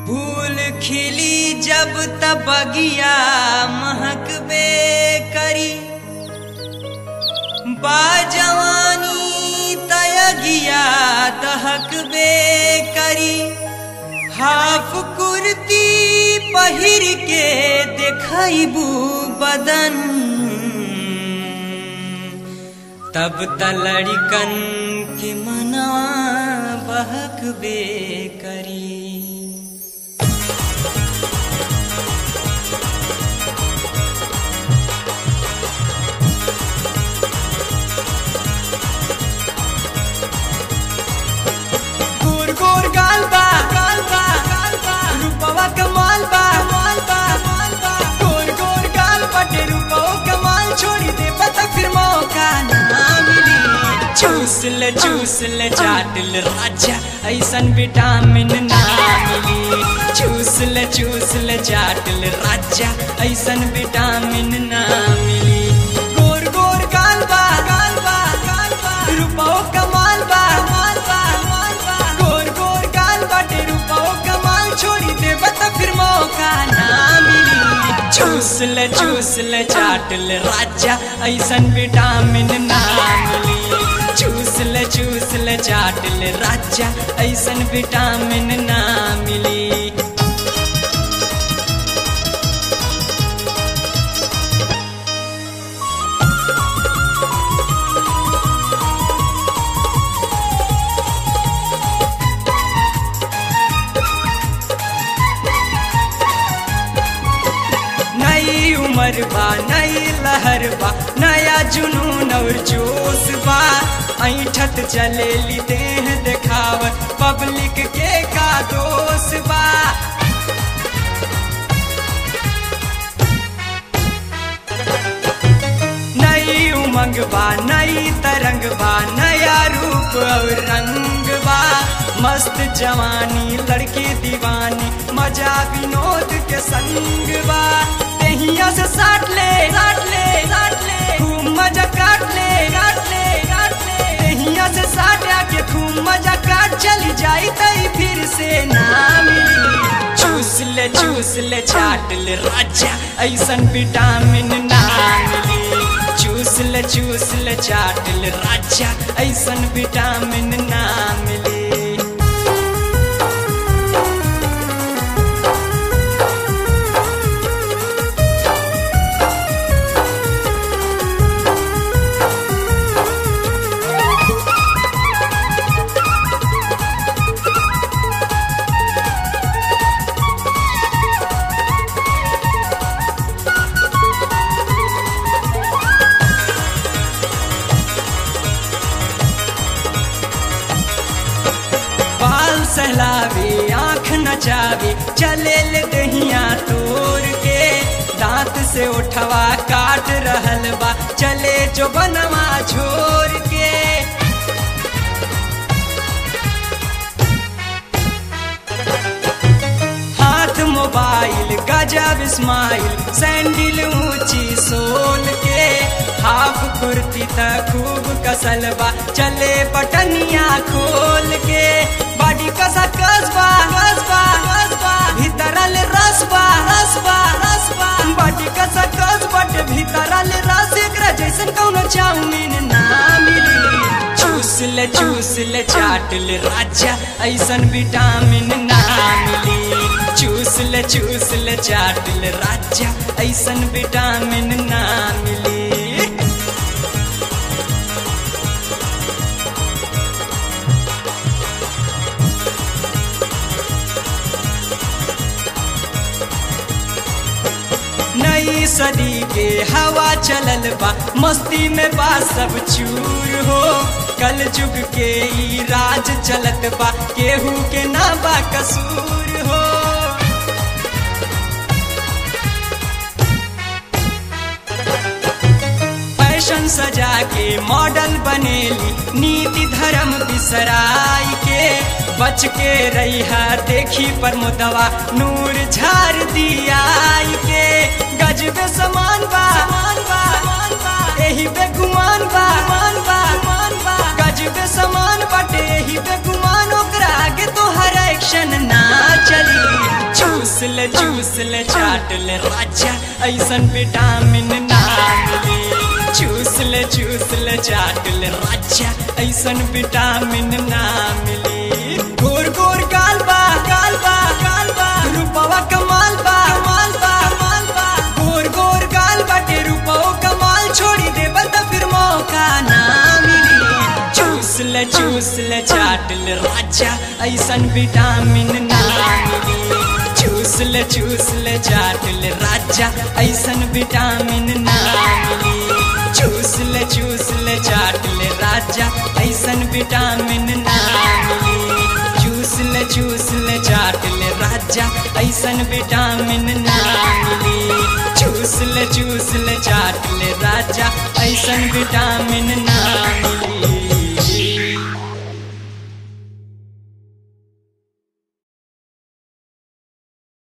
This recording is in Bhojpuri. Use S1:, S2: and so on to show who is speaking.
S1: फूल खिली जब तब बगिया महकबे करी बाजवानी तयगिया दहकबे करी हाफ कुर्ती पहिर के देखबू बदन तब तलड़िकन के मना बहकबे करी गोर गोर गाल बा गाल बा गाल बा रूपवा कमाल बा माल बा माल बा गोर गोर गाल बटे रूपवा कमाल छोड़ी दे पता फिर मौका ना मिली चूस ले चूस ले चाट ले राजा ऐसन विटामिन ना मिली चूस ले चूस ले चाट ले राजा ऐसन विटामिन ना मिली गोर गोर गाल बा गाल बा गाल बा रूपवा कमाल बा माल बा माल बा गोर गोर गाल बाटे रूपवा कमाल छोड़ी दे बता फिर मौका ना मिली चूस ले चूस ले चाट ले राजा ऐसन विटामिन ना मिली चूस ले चूस ले चाट ले राजा ऐसन विटामिन ना मिली नई उम्र बा नई लहर बा नया जुनून और जोश बा ऐठत चलेली देह देखावत पब्लिक के का दोष बा नई उमंग बा नई तरंग बा नया रूप और रंग बा मस्त जवानी लड़की दीवानी मजा विनोद के संग बा तेहिया से साट ले साट ले साट ले खूब मजा काट ले काट ले काट ले तेहिया से साट आके खूब मजा काट चली जाई तई फिर से ना मिली चूस ले चूस ले चाट ले राजा ऐसन विटामिन ना मिली चूस ले चूस ले चाट ले राजा ऐसन विटामिन ना मिली बाल सहलावे आँख नचावे चले ले दहिया तोड़ के दांत से उठवा काट रहल बा चले जो बनवा छोड़ के हाथ मोबाइल गजब स्माइल सैंडल ऊंची सोल के हाफ कुर्ती त खूब कसल बा चले बटनिया खोल के बॉडी कसा कसबा कसबा कसबा भीतरल रसबा रसबा रसबा बॉडी कसा कस बट भीतरल रस एकरा जैसन कौनो चाउमीन ना मिली चूस ले चूस ले चाट ले राजा ऐसन विटामिन ना मिली चूस ले चूस ले चाट ले राजा ऐसन विटामिन ना मिली नई सदी के हवा चलल बा मस्ती में बा सब चूर हो कल जुग के ई राज चलत बा केहू के ना बा कसूर हो फैशन सजा के मॉडल बनेली नीति धर्म बिसराई के बच के रही देखी पर मुदवा नूर झार दियाई के गजबे समान बा समान बा समान बा एही बेगुमान बा मान बा मान बा गजबे समान बाटे एही बेगुमान ओकरा आगे तो हर एक्शन ना चली चूस ले चूस ले चाट ले राजा ऐसन विटामिन ना मिली चूस ले चूस ले चाट ले राजा ऐसन विटामिन ना मिली गोर गोर गाल बा गाल बा गाल बा रूपवा कमाल बा कमाल बा कमाल बा गोर गोर गाल बाटे रूपवा कमाल छोड़ी दे बता फिर मौका ना मिली चूस ले चूस ले चाट ले राजा ऐसन विटामिन ना मिली चूस ले चूस ले चाट ले राजा ऐसन विटामिन ना मिली चूस ले चूस ले चाट ले राजा ऐसन विटामिन ना मिली चूस ले चूस ले चाट ले राजा ऐसन विटामिन ना मिली चूस ले चूस ले चाट ले राजा ऐसन विटामिन